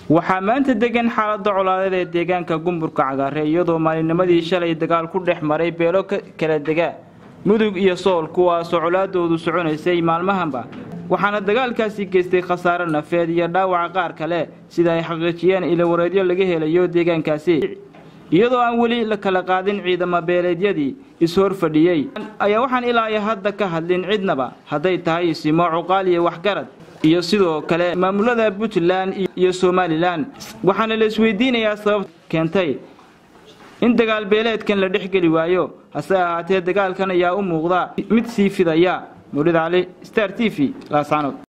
waxaa maanta degan xaalada colaadeed ee deegaanka gumburka cagaare iyadoo maalinimadii shalay dagaal ku dhex maray beelo kala dega mudug iyo sool kuwaasoo colaadoodu soconaysay maalmahanba waxaana dagaalkaasi geystay khasaare nafeed iyo dhaawaca qaar kale sida ay xaqiijiyeen ilawareedyo laga helayo deegaankaasi iyadoo aan weli la kala qaadin ciidamo beeleedyadii is-hor fadhiyey ayaa waxaan ilaa iyo hadda ka hadlin cidnaba hadday tahay simo cuqaal iyo waxgarad iyo sidoo kale maamulada puntland iyo somalilan waxaana la isweydiinayaa sabab keentay in dagaal beeleedkan la dhexgeli waayo hase ahaatee dagaalkan ayaa u muuqda mid sii fidaya mawlid cali star t v laascanood